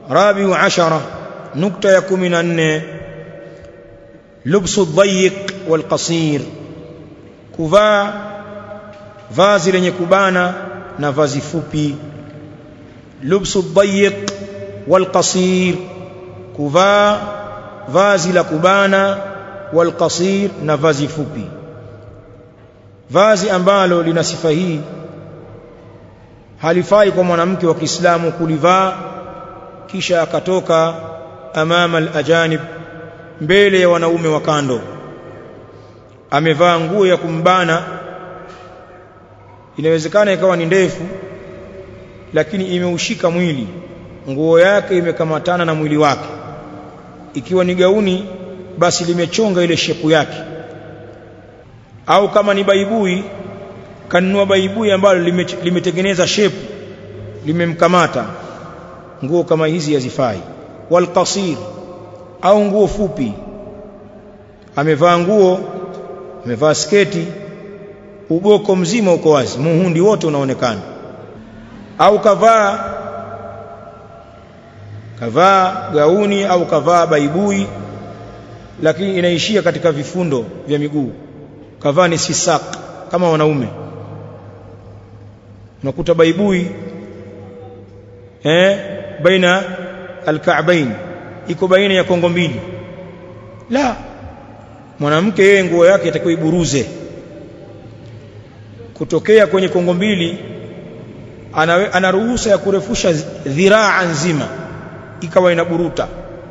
rabiu ashara nukta ya 14 lubsu dhayiq wal qasir kuvaa vazi lenye kubana na vazi fupi lubsu dhayiq wal qasir kuvaa vazi la kubana wal qasir na vazi fupi vazi ambalo lina sifa hii halifai kwa mwanamke wa Kiislamu kulivaa kisha akatoka amama al-ajanib mbele ya wanaume wa kando amevaa nguo ya kumbana inawezekana ikawa ni ndefu lakini imeushika mwili nguo yake imekamatana na mwili wake ikiwa ni gauni basi limechonga ile shepu yake au kama ni baibui kanunua baibui ambalo limetengeneza shepu limemkamata nguo kama hizi hazifai wal qasir au nguo fupi amevaa nguo amevaa sketi uboko mzima uko wazi muhundi wote unaonekana au kavaa kavaa gauni au kavaa baibui lakini inaishia katika vifundo vya miguu kavaa ni sisak kama wanaume unakuta baibui eh baina alka'bain iko baina ya kongo mbili la mwanamke yeye nguo yake itakiwa iburuze kutokea kwenye kongo mbili ana, ana ruhusa ya kurefusha dhiraa nzima ikawa inaburuta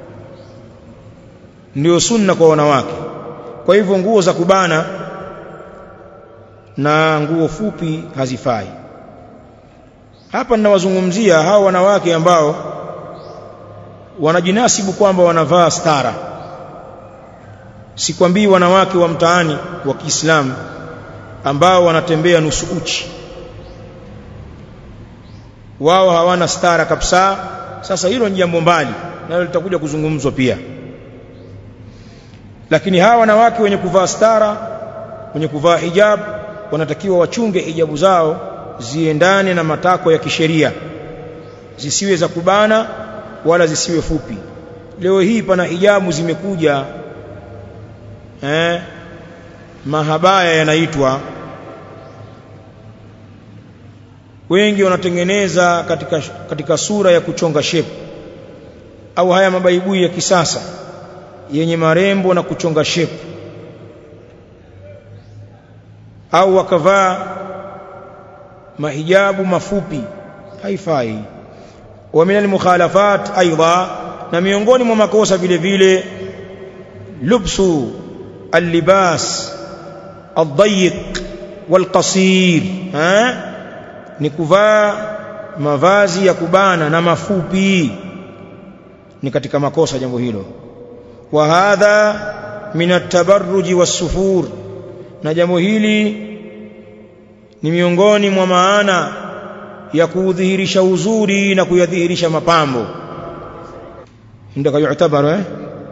ndio sunna kwa wanawake kwa hivyo nguo za kubana na nguo fupi hazifai hapa ninawazungumzia hao wanawake ambao wanajinasibu kwamba wanavaa stara sikwambii wanawake wa mtaani wa Kiislamu ambao wanatembea nusu uchi wao hawana stara kabisa sasa hilo ni jambo mbali nalo litakuja kuzungumzwa pia lakini hawa wanawake wenye kuvaa stara wenye kuvaa hijab wanatakiwa wachunge hijabu zao ziendane na matako ya kisheria zisiwe za kubana wala zisiwe fupi leo hii pana hijabu zimekuja eh mahabaya yanaitwa wengi wanatengeneza katika katika sura ya kuchonga shepu au haya mabaibui ya kisasa yenye marembo na kuchonga shepu au wakavaa mahijabu mafupi haifai wa min almukhalafat aidha na miongoni mwa makosa vile vile lubsu allibas الضيق والقصير ها ni kuvaa mavazi ya kubana na mafupi ni katika makosa jambo hilo wa hadha min at-tabarruj was-sufur na jambo hili ni miongoni mwa maana ya kudhihirisha uzuri na kuyadhihirisha mapambo ndio yu'tabaru eh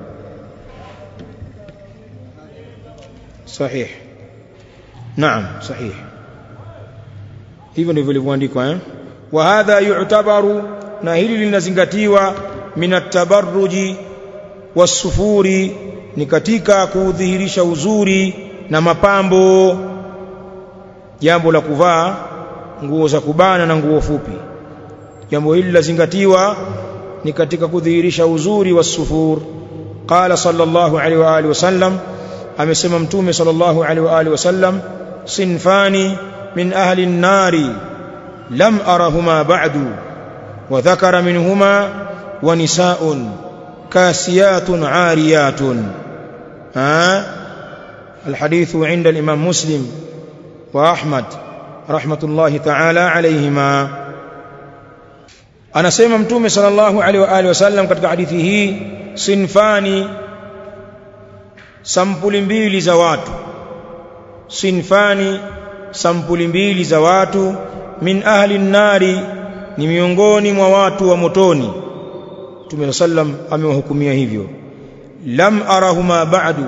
صحيح نعم صحيح hivyo ndivyo vilivyoandikwa eh wa hadha yu'tabaru na hili linazingatiwa min at-tabarruji was-sufuri ni katika kudhihirisha uzuri na mapambo jambo la kuvaa nguo za kubana na nguo fupi jambo hili lazingatiwa ni katika kudhihirisha uzuri was-sufur qala sallallahu alaihi wa alihi wasallam amesema mtume sallallahu alaihi wa alihi wasallam sinfani min ahli an-nari lam arahuma ba'du wa dhakara minhuma wa nisaa'un kasiyatun 'ariyatun ha الحديث عند الإمام مسلم وأحمد رحمة الله تعالى عليهما anasema mtume sallallahu alaihi wa alihi wasallam katika hadithi hii sinfani sampuli mbili za watu sinfani sampuli mbili za watu min ahli nari ni miongoni mwa watu wa motoni Mtume sallam amewahukumia hivyo lam arahuma ba'du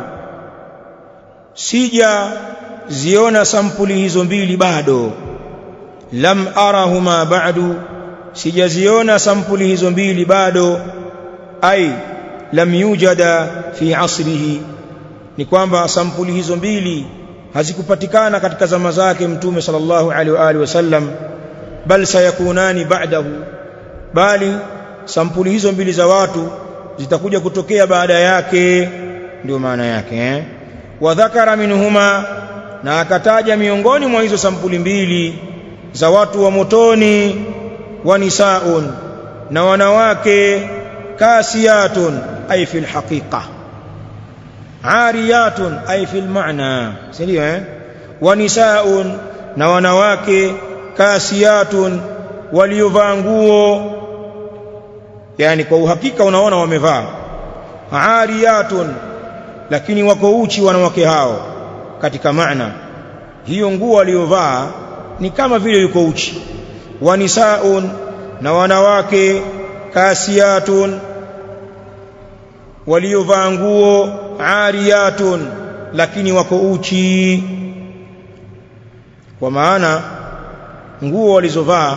sija ziona sampuli hizo mbili bado lam arahuma ba'du sijaziona sampuli hizo mbili bado ai lam yujada fi asrihi ni kwamba sampuli hizo mbili hazikupatikana katika zama zake mtume sallallahu alaihi wa alihi wasallam bal sayakunani ba'dahu bali sampuli hizo mbili za watu zitakuja kutokea baada yake ndio maana yake eh wa dhakara minhuma na akataja miongoni mwa hizo sampuli mbili za watu wa motoni wa nisaun na wanawake kasiyatun ay fil haqiqa ariyatun ay fil ma'na sindio eh wa nisaun na wanawake kasiyatun waliovaa nguo yani kwa uhakika unaona wamevaa ariyatun lakini wako uchi wanawake hao katika maana hiyo nguo aliyovaa ni kama vile yuko uchi wa nisaun na wanawake kasiyatun waliovaa nguo ariyatun lakini wako uchi kwa maana nguo walizovaa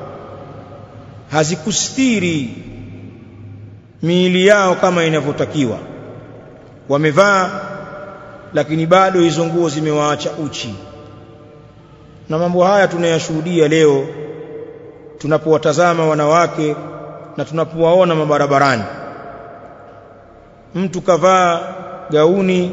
hazikustiri miili yao kama inavyotakiwa wamevaa lakini bado hizo nguo zimewaacha uchi na mambo haya tunayashuhudia leo tunapowatazama wanawake na tunapowaona mabarabarani mtu kavaa gauni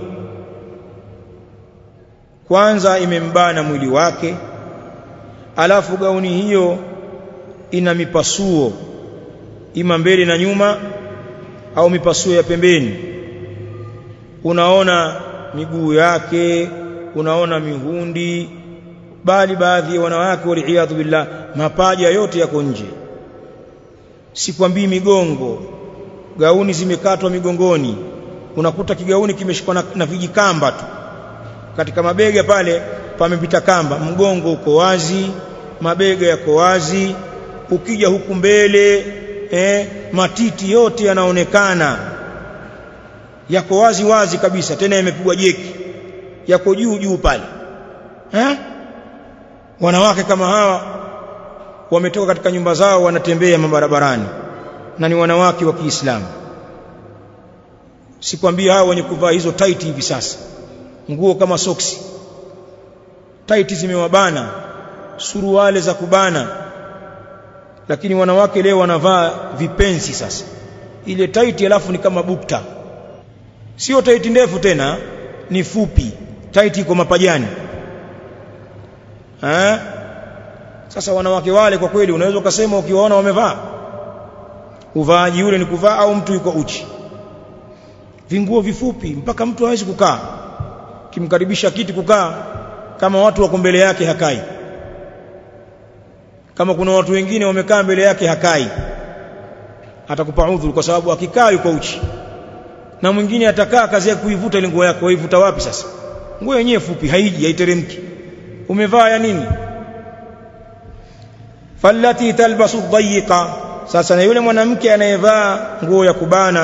kwanza imembana mwili wake alafu gauni hiyo ina mipasuo ima mbele na nyuma au mipasuo ya pembeni unaona miguu yake unaona mihundi bali baadhi ya wanawake waliyadhu billah mapaja yote yako nje sikwambii migongo gauni zimekatwa migongoni unakuta kigauni kimeshikwa na, na vijikamba tu katika mabega pale pamepita kamba mgongo uko wazi mabega yako wazi ukija huku mbele eh, matiti yote yanaonekana yako wazi wazi kabisa tena yamepigwa jeki yako juu juu pale eh? wanawake kama hawa wametoka katika nyumba zao wanatembea mabarabarani na ni wanawake wa Kiislamu sikwambia hao wenye kuvaa hizo tight hivi sasa nguo kama soksi tight zimewabana suruale za kubana lakini wanawake leo wanavaa vipensi sasa ile tight alafu ni kama bukta sio tight ndefu tena ni fupi tight iko mapajani ha? sasa wanawake wale kwa kweli unaweza ukasema ukiwaona wamevaa uvaaji ule ni kuvaa au mtu yuko uchi vinguo vifupi mpaka mtu hawezi kukaa kimkaribisha kiti kukaa kama watu wako mbele yake hakai kama kuna watu wengine wamekaa mbele yake hakai atakupa udhuru kwa sababu akikaa yuko uchi na mwingine atakaa kazi ya kuivuta ile nguo yako waivuta wapi sasa nguo yenyewe fupi haiji haiteremki umevaa ya nini fallati talbasu dhayiqa sasa na yule mwanamke anayevaa nguo ya kubana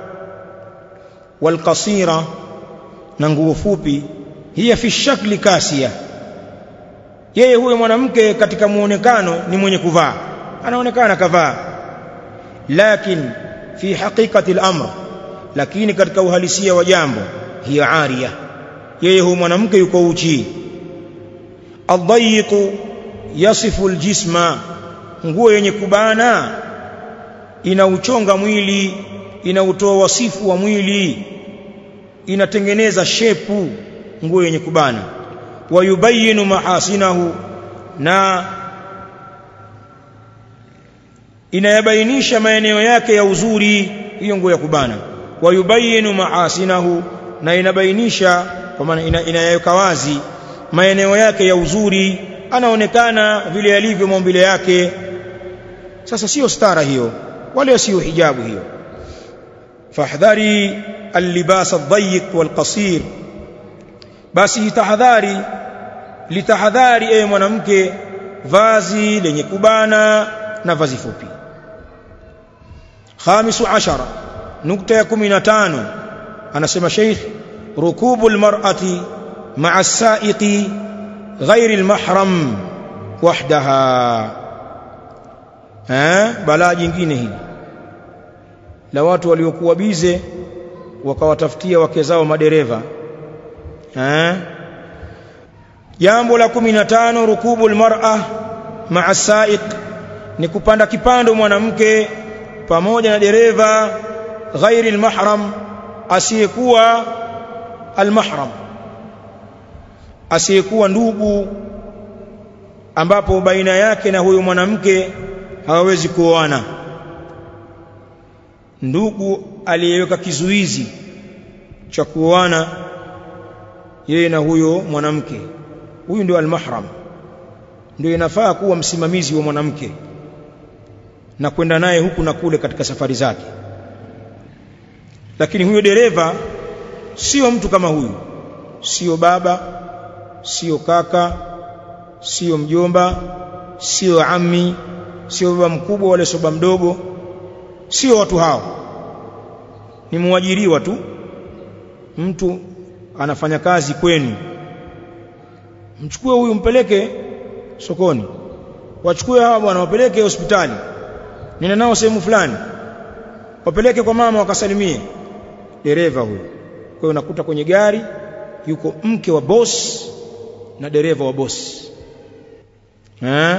walqasira na nguo fupi hiya fi shakli kasia yeye huyo mwanamke katika muonekano ni mwenye kuvaa anaonekana kavaa lakin fi haqiqati al-amr lakini katika uhalisia wa jambo hiya aria yeye huyo mwanamke yuko uchi adhayiqu yasifu aljisma nguo yenye kubana inauchonga mwili inautoa wasifu wa mwili inatengeneza shepu nguo yenye kubana wayubayinu mahasinahu na inayabainisha maeneo yake ya uzuri hiyo nguo ya kubana wayubayinu mahasinahu na inabainisha kwa maana ina, inayaweka wazi maeneo yake ya uzuri anaonekana vile alivyo maumbile yake sasa sio stara hiyo wala sio hijabu hiyo fahdhari اللباس الضيق والقصير basi tahadhari litahadhari ewe mwanamke vazi lenye kubana na vazi fupi khamisu ashara nukta ya 15 anasema sheikh rukubu almar'ati ma'a as-sa'iqi غير المحرم وحدها eh balaa jingine hili la watu waliokuwa bize wakawatafutia wake zao madereva eh jambo la 15 rukubul mar'a ma'a sa'iq ni kupanda kipando mwanamke pamoja na dereva ghairi almahram asiyekuwa almahram asiyekuwa ndugu ambapo baina yake na huyo mwanamke hawawezi kuoana ndugu aliyeweka kizuizi cha kuoana yeye na huyo mwanamke huyu ndio almahram ndio inafaa kuwa msimamizi wa mwanamke na kwenda naye huku na kule katika safari zake lakini huyo dereva sio mtu kama huyu sio baba sio kaka sio mjomba sio ammi sio baba mkubwa wala sio baba mdogo sio watu hao ni muajiriwa tu mtu anafanya kazi kwenu mchukue huyu mpeleke sokoni wachukue hawa bwana wapeleke hospitali nenda nao sehemu fulani wapeleke kwa mama wakasalimie dereva huyo kwa hiyo unakuta kwenye gari yuko mke wa boss na dereva wa boss eh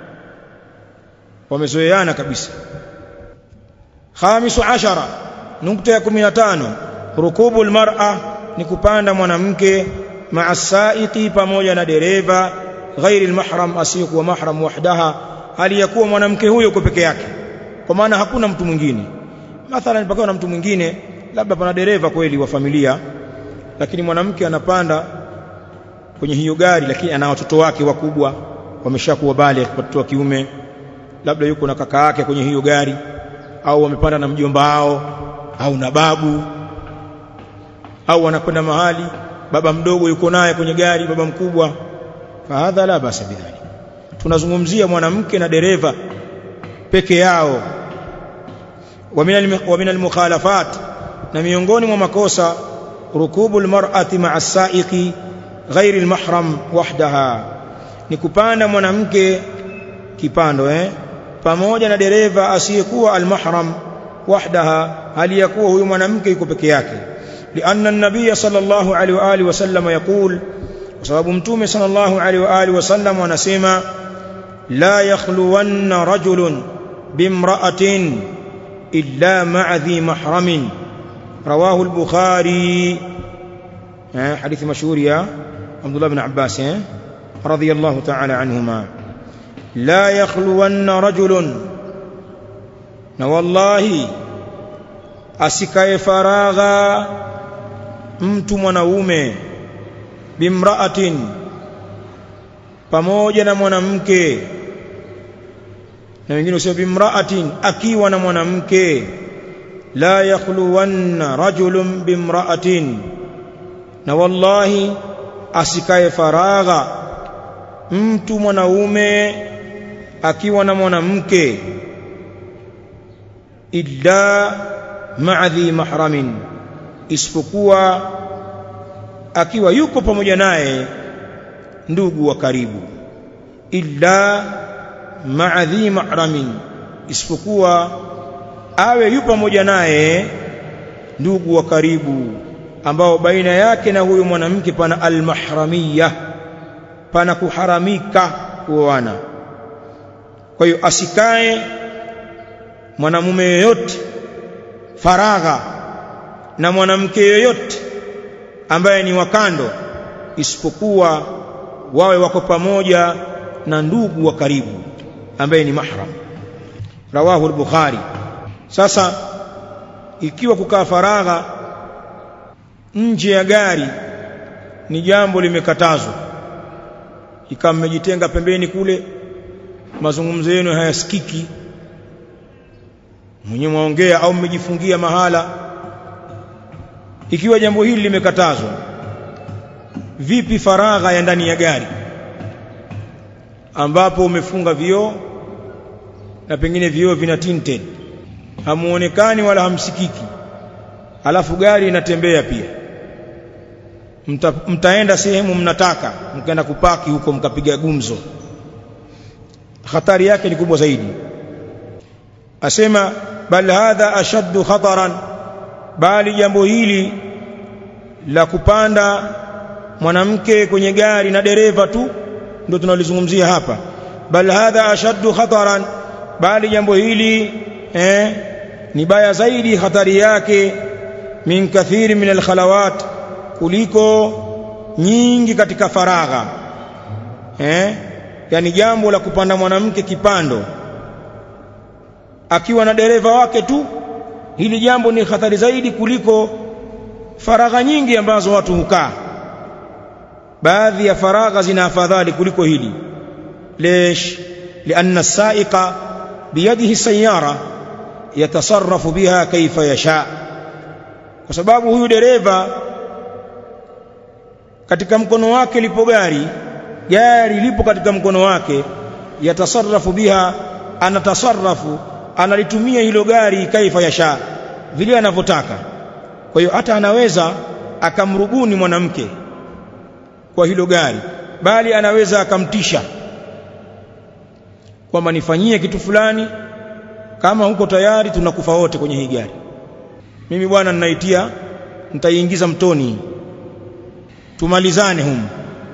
wamezoeana kabisa khamisu ashara nukta ya 15 rukubu almar'a ni kupanda mwanamke ma'a sa'iqi pamoja na dereva ghairi almahram asiyekuwa mahram wahdaha hali ya kuwa mwanamke huyo kwa peke yake kwa maana hakuna mtu mwingine mathalan pakiwa na mtu mwingine labda pana dereva kweli wa familia lakini mwanamke anapanda kwenye hiyo gari lakini ana watoto wake wakubwa wameshakuwa bale watoto wa kiume labda yuko na kaka yake kwenye hiyo gari au wamepanda na mjomba wao au na babu au wanakwenda mahali baba mdogo yuko naye kwenye gari baba mkubwa fahadha la basa bidhalik tunazungumzia mwanamke na dereva peke yao wa min almukhalafat na miongoni mwa makosa rukubu almar'ati ma'a as-sa'iqi ghairi almahram wahdaha ni kupanda mwanamke kipando eh pamoja na dereva asiyekuwa almahram wahdaha hali ya kuwa huyu mwanamke yuko peke yake lianna an-nabiy sallallahu alaihi wa alihi wasallam yaqul kwa sababu mtume sallallahu alaihi wa alihi wasallam anasema la yakhluwanna rajulun bimra'atin illa ma'a dhi mahramin rawahu al-bukhari حديث مشهور يا عبد الله بن عباس رضي الله تعالى عنهما لا يخلون رجل والله asikae faragha mtu mwanaume bimraatin pamoja na mwanamke na wengine usema bimraatin akiwa na mwanamke la yakhluwanna rajulun bimraatin na wallahi asikae faragha mtu mwanaume akiwa na mwanamke illa ma'adhi mahramin isipokuwa akiwa yuko pamoja naye ndugu wa karibu illa ma'adhi mahramin isipokuwa awe yu pamoja naye ndugu wa karibu ambao baina yake na huyo mwanamke pana almahramiyah pana kuharamika kuoana kwa hiyo asikae mwanamume yoyote faragha na mwanamke yoyote ambaye ni wakando isipokuwa wawe wako pamoja na ndugu wa karibu ambaye ni mahram rawahu al-bukhari sasa ikiwa kukaa faragha nje ya gari ni jambo limekatazwa ikawa mmejitenga pembeni kule mazungumzo yenu hayasikiki mwenye mwaongea au mmejifungia mahala ikiwa jambo hili limekatazwa vipi faragha ya ndani ya gari ambapo umefunga vioo na pengine vioo vina tinted hamuonekani wala hamsikiki alafu gari inatembea pia Mta, mtaenda sehemu mnataka mkaenda kupaki huko mkapiga gumzo hatari yake ni kubwa zaidi asema bal hadha ashaddu khataran bali jambo hili la kupanda mwanamke kwenye gari na dereva tu ndio tunalizungumzia hapa bal hadha ashaddu khataran bali jambo hili eh, ni baya zaidi hatari yake min kathiri min alkhalawat kuliko nyingi katika faragha eh, yani jambo la kupanda mwanamke kipando akiwa na dereva wake tu hili jambo ni hatari zaidi kuliko faragha nyingi ambazo watu hukaa baadhi ya faragha zina afadhali kuliko hili ليش لأن السائق بيده السيارة يتصرف بها كيف يشاء kwa sababu huyu dereva katika mkono wake lipo gari gari lipo katika mkono wake yatasarrafu biha anatasarrafu analitumia hilo gari kaifa yasha vile anavyotaka kwa hiyo hata anaweza akamrubuni mwanamke kwa hilo gari bali anaweza akamtisha kwamba nifanyie kitu fulani kama huko tayari tunakufa wote kwenye hii gari mimi bwana ninaitia nitaiingiza mtoni tumalizane humu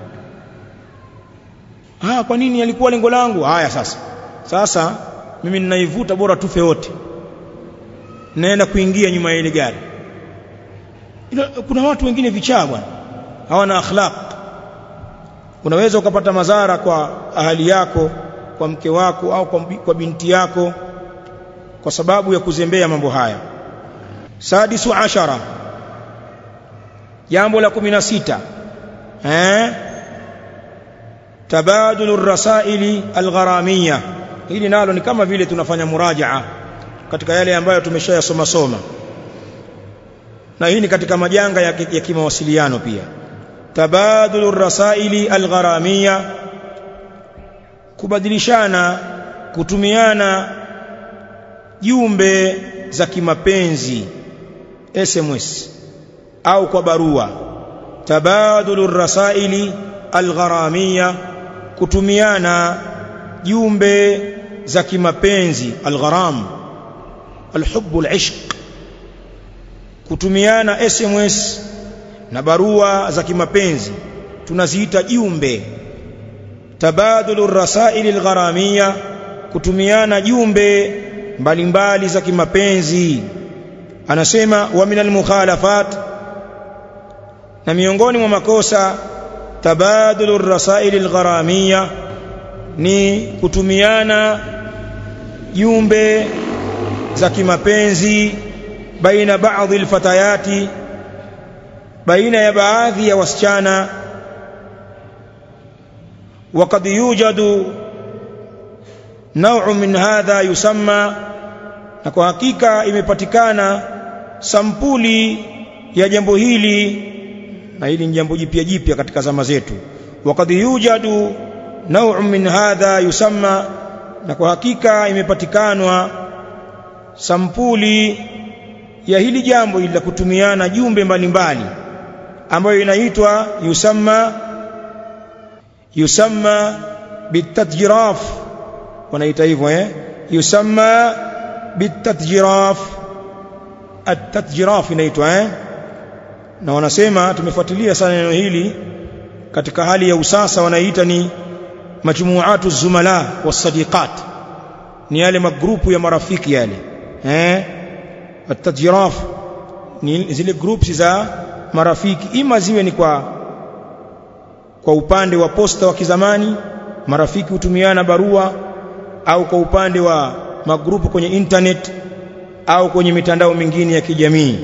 ah kwa nini alikuwa lengo langu haya sasa sasa mimi ninaivuta bora tufe wote naenda kuingia nyuma ya ile gari ila kuna watu wengine vichaa bwana hawana akhlaq unaweza ukapata madhara kwa ahali yako kwa mke wako au kwa, kwa binti yako kwa sababu ya kuzembea mambo haya sadisu ashara jambo la 16 eh tabadulu rasaili algharamia hili nalo ni kama vile tunafanya murajaa katika yale ambayo tumeshayasoma soma na hii ni katika majanga ya, ya kimawasiliano pia tabadulu rasaili algharamia kubadilishana kutumiana jumbe za kimapenzi SMS au kwa barua tabadulu rasaili algharamia kutumiana jumbe za kimapenzi algharam alhubbu alishq kutumiana SMS na barua za kimapenzi tunaziita jumbe tabadulu rasaili algharamia kutumiana jumbe mbalimbali za kimapenzi anasema wa minal mukhalafat na miongoni mwa makosa tabadulu rasaili algharamia ni kutumiana jumbe za kimapenzi baina baadhi alfatayati baina ya baadhi ya wasichana وقد يوجد نوع من هذا يسمى na kwa hakika imepatikana sampuli ya jambo hili na hili ni jambo jipya jipya katika zama zetu waqad yujadu naw'un min hadha yusamma na kwa hakika imepatikanwa sampuli ya hili jambo ili la kutumiana jumbe mbalimbali ambayo inaitwa yusamma yusamma bitatjiraf wanaita hivyo eh yusamma bitatjiraf at-tatjiraf inaitwa eh na wanasema tumefuatilia sana neno hili katika hali ya usasa wanaita ni majmuatu zumala wasadiqat ni yale magrupu ya marafiki yale eh at-tajraf ni zile groups za marafiki ima ziwe ni kwa kwa upande wa posta wa kizamani marafiki hutumiana barua au kwa upande wa magrupu kwenye internet au kwenye mitandao mingine ya kijamii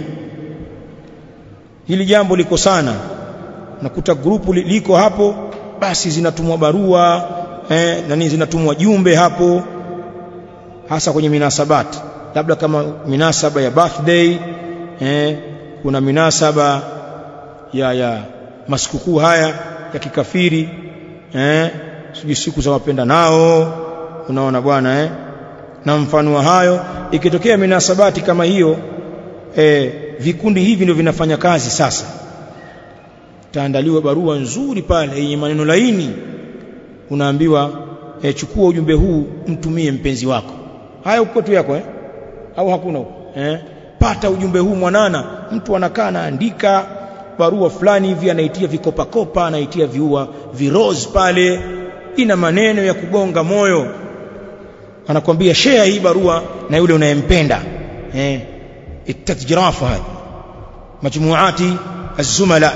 hili jambo liko sana nakuta grupu liko hapo basi zinatumwa barua eh, nani zinatumwa jumbe hapo hasa kwenye minasabati labda kama minasaba ya birthday eh, kuna minasaba ya ya masikukuu haya ya kikafiri eh, sijui siku za wapenda nao unaona bwana eh, na mfano wa hayo ikitokea minasabati kama hiyo eh, vikundi hivi ndio vinafanya kazi sasa taandaliwa barua nzuri pale yenye maneno laini unaambiwa e, chukua ujumbe huu mtumie mpenzi wako haya uko tu yako eh au hakuna huko eh pata ujumbe huu mwanana mtu anakaa anaandika barua fulani hivi anaitia vikopa kopa anaitia viua viroz pale ina maneno ya kugonga moyo anakwambia share hii barua na yule unayempenda eh itatjirafa hadi majmuati az-zumala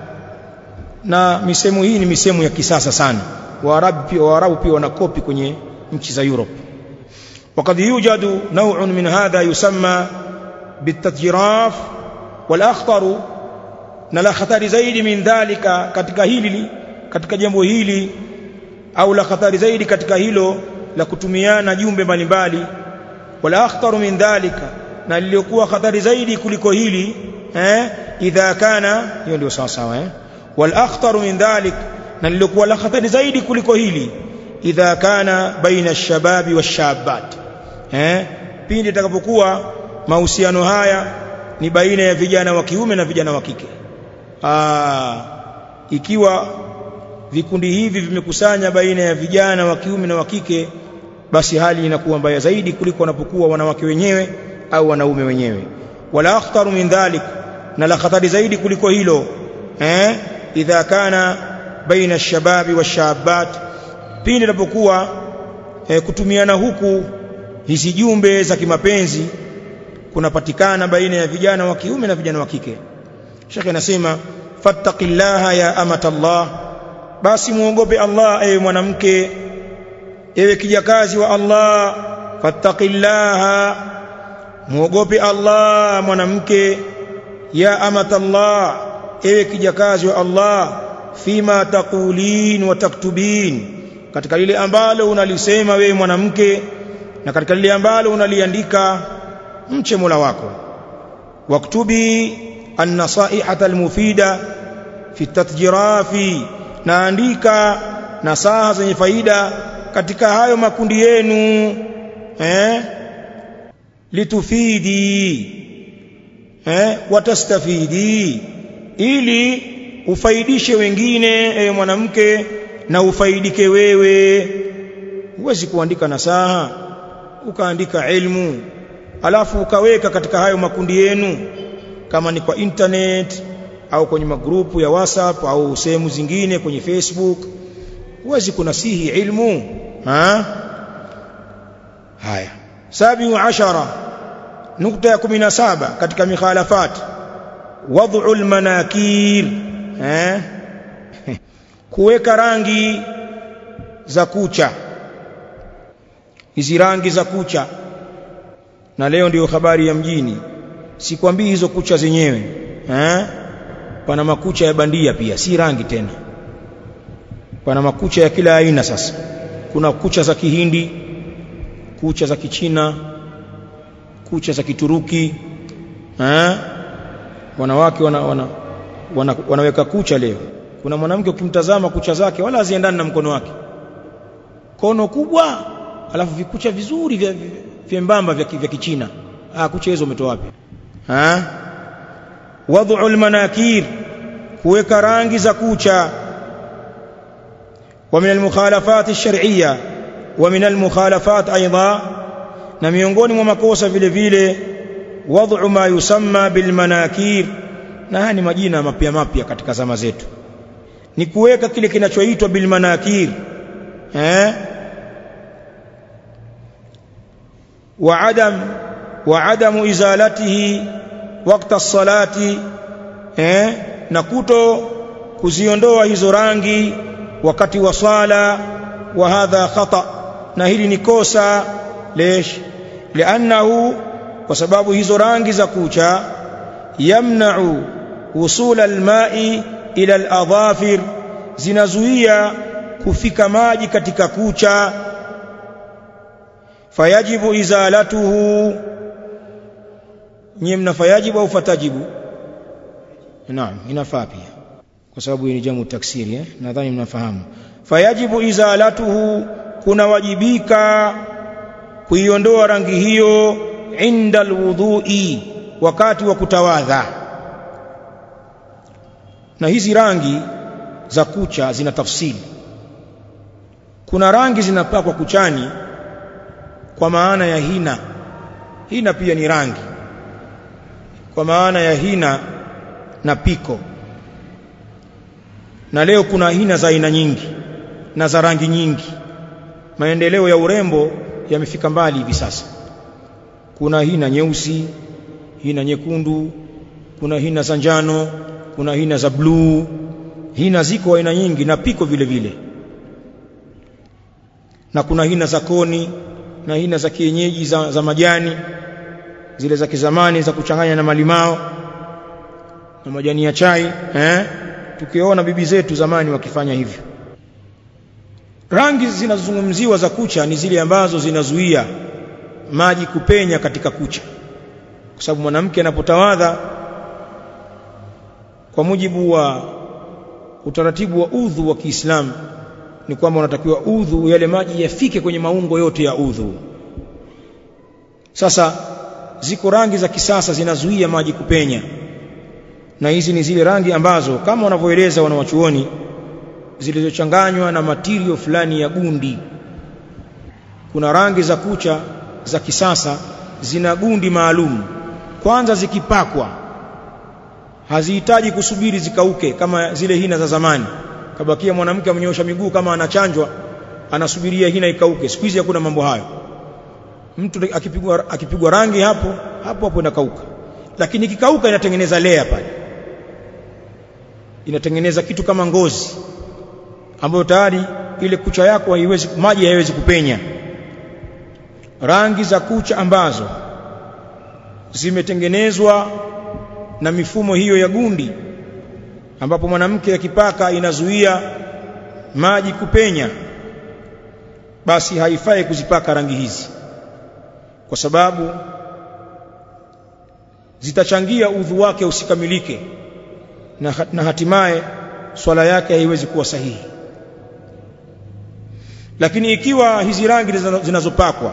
na misemo hii ni misemo ya kisasa sana waarabu pia waarabu pia wanakopi kwenye nchi za Europe وقد يوجد نوع من هذا يسمى بالتتجراف والأخطر na la khatari zaidi min dhalika katika hili katika jambo hili au la khatari zaidi katika hilo la kutumiana jumbe mbalimbali wala akhtaru min dhalika na liliokuwa khatari zaidi kuliko hili eh idha kana hiyo ndio sawa sawa eh wal akhtaru min dhalik na liliokuwa la khatari zaidi kuliko hili idha kana baina ash-shababi wash-shabat eh pindi itakapokuwa mahusiano haya ni baina ya vijana wa kiume na vijana wa kike Aa, ikiwa vikundi hivi vimekusanya baina ya vijana wa kiume na wa kike basi hali inakuwa mbaya zaidi kuliko wanapokuwa wanawake wenyewe au wanaume wenyewe wala akhtaru min dhalik na la khatari zaidi kuliko hilo eh idha kana baina ash-shababi wash-shabat pindi inapokuwa eh, kutumiana huku hizi jumbe za kimapenzi kunapatikana baina ya vijana wa kiume na vijana wa kike Sheikh anasema fattaqillaha ya amatallah basi muogope Allah ewe mwanamke ewe kijakazi wa Allah fattaqillaha muogope Allah mwanamke ya amatallah ewe kijakazi wa Allah fima taqulin wa taktubin katika lile ambalo unalisema wewe mwanamke na katika lile ambalo unaliandika mche Mola wako waktubi النصائح المفيدة في التتجراف naandika nasaha zenye faida katika hayo makundi yenu eh litufidi eh watastafidi ili ufaidishe wengine ewe mwanamke na ufaidike wewe huwezi kuandika nasaha ukaandika ilmu alafu ukaweka katika hayo makundi yenu kama ni kwa internet au kwenye magrupu ya WhatsApp au sehemu zingine kwenye Facebook huwezi kunasihi ilmu ha haya sabiu ashara nukta ya 17 katika mikhalafat wad'u almanakir eh kuweka rangi za kucha hizi rangi za kucha na leo ndiyo habari ya mjini sikwambii hizo kucha zenyewe eh pana makucha ya bandia pia si rangi tena pana makucha ya kila aina sasa kuna kucha za kihindi kucha za kichina kucha za kituruki eh wanawake wana, wana, wana, wanaweka kucha leo kuna mwanamke ukimtazama kucha zake wala haziendani na mkono wake kono kubwa alafu vikucha vizuri vya vyembamba vya, vya kichina ah kucha hizo umetoa wapi ha wad'u almanakir kuweka rangi za kucha wa min almukhalafat ash-shar'iyya wa min almukhalafat aidha na miongoni mwa makosa vile vile wad'u ma yusamma bilmanakir na haya ni majina mapya mapya katika zama zetu ni kuweka kile kinachoitwa bilmanakir eh wa adam wa adamu izalatihi wakati as-salati eh na kuto kuziondoa hizo rangi wakati wa swala wa hadha khata na hili ni kosa lesh lianahu kwa sababu hizo rangi za kucha yamna'u wusula alma'i ila aladhafir zinazuia kufika maji katika kucha fayajibu izalatuhu nyie mnafayajibu au fatajibu naam inafaa pia kwa sababu hii ni jamu taksiri eh nadhani mnafahamu fayajibu izalatuhu kunawajibika kuiondoa rangi hiyo inda alwudhu'i wakati wa kutawadha na hizi rangi za kucha zina tafsiri kuna rangi zinapakwa kuchani kwa maana ya hina hina pia ni rangi kwa maana ya hina na piko na leo kuna hina za aina nyingi na za rangi nyingi maendeleo ya urembo yamefika mbali hivi sasa kuna hina nyeusi hina nyekundu kuna hina za njano kuna hina za bluu hina ziko aina nyingi na piko vile vile na kuna hina za koni na hina za kienyeji za, za majani zile za kizamani za kuchanganya na malimao na majani ya chai eh tukiona bibi zetu zamani wakifanya hivyo rangi zinazozungumziwa za kucha ni zile ambazo zinazuia maji kupenya katika kucha kwa sababu mwanamke anapotawadha kwa mujibu wa utaratibu wa udhu wa Kiislamu ni kwamba unatakiwa udhu yale maji yafike kwenye maungo yote ya udhu sasa ziko rangi za kisasa zinazuia maji kupenya na hizi ni zile rangi ambazo kama wanavyoeleza wanawachuoni zilizochanganywa na matirio fulani ya gundi kuna rangi za kucha za kisasa zina gundi maalum kwanza zikipakwa hazihitaji kusubiri zikauke kama zile hina za zamani kabakia mwanamke amenyosha miguu kama anachanjwa anasubiria hina ikauke siku hizi hakuna mambo hayo mtu akipigwa akipigwa rangi hapo hapo hapo inakauka lakini ikikauka inatengeneza lea pale inatengeneza kitu kama ngozi ambayo tayari ile kucha yako haiwezi maji haiwezi kupenya rangi za kucha ambazo zimetengenezwa na mifumo hiyo ya gundi ambapo mwanamke akipaka inazuia maji kupenya basi haifai kuzipaka rangi hizi kwa sababu zitachangia udhu wake usikamilike na, na hatimaye swala yake haiwezi kuwa sahihi lakini ikiwa hizi rangi zinazopakwa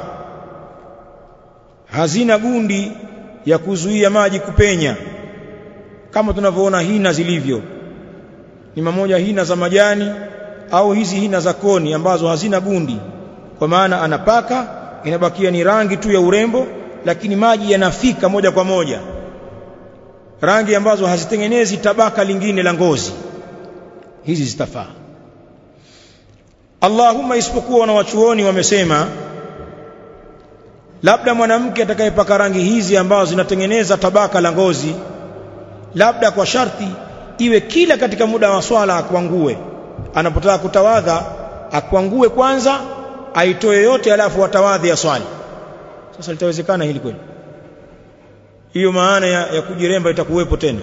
hazina gundi ya kuzuia maji kupenya kama tunavyoona hina zilivyo ni mamoja hina za majani au hizi hina za koni ambazo hazina gundi kwa maana anapaka inabakia ni rangi tu ya urembo lakini maji yanafika moja kwa moja rangi ambazo hazitengenezi tabaka lingine la ngozi hizi zitafaa Allahumma isipokuwa wanawachuoni wamesema labda mwanamke atakayepaka rangi hizi ambazo zinatengeneza tabaka la ngozi labda kwa sharti iwe kila katika muda wa swala akwangue anapotaka kutawadha akwangue kwanza aitoe yote alafu atawadhi ya swali sasa litawezekana hili kweli hiyo maana ya, ya kujiremba itakuwepo tena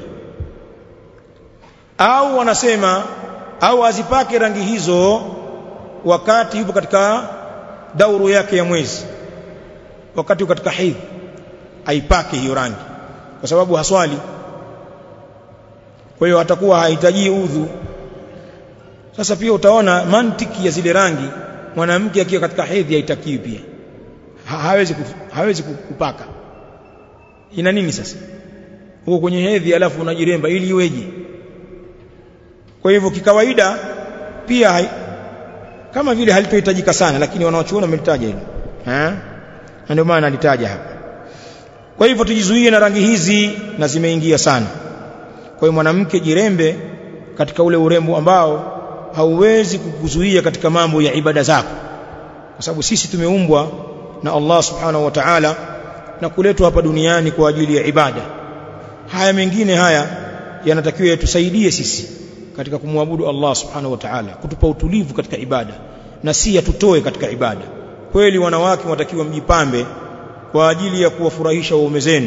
au wanasema au azipake rangi hizo wakati yupo katika dauru yake ya mwezi wakati katika hedhi aipake hiyo rangi kwa sababu haswali kwa hiyo atakuwa hahitaji udhu sasa pia utaona mantiki ya zile rangi mwanamke akiwa katika hedhi haitakiwi pia ha, hawezi kuf, hawezi kupaka ina nini sasa huko kwenye hedhi alafu unajiremba ili iweje kwa hivyo kikawaida pia hai, kama vile halitohitajika sana lakini wanaochuona wamelitaja hilo eh na ndio maana alitaja hapa kwa hivyo tujizuie na rangi hizi na zimeingia sana kwa hiyo mwanamke jirembe katika ule urembo ambao hauwezi kukuzuia katika mambo ya ibada zako kwa sababu sisi tumeumbwa na Allah subhanahu wa ta'ala na kuletwa hapa duniani kwa ajili ya ibada haya mengine haya yanatakiwa yatusaidie sisi katika kumwabudu Allah subhanahu wa ta'ala kutupa utulivu katika ibada na si yatutoe katika ibada kweli wanawake watakiwa mjipambe kwa ajili ya kuwafurahisha waume zenu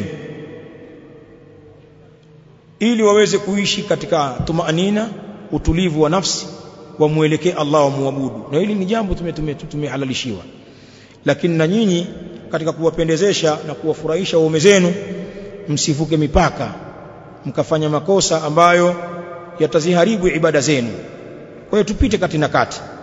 ili waweze kuishi katika tumaanina utulivu wa nafsi wamwelekee Allah wamwabudu na hili ni jambo tumehalalishiwa lakini na nyinyi katika kuwapendezesha na kuwafurahisha waume zenu msivuke mipaka mkafanya makosa ambayo yataziharibu ibada zenu kwa hiyo tupite kati na kati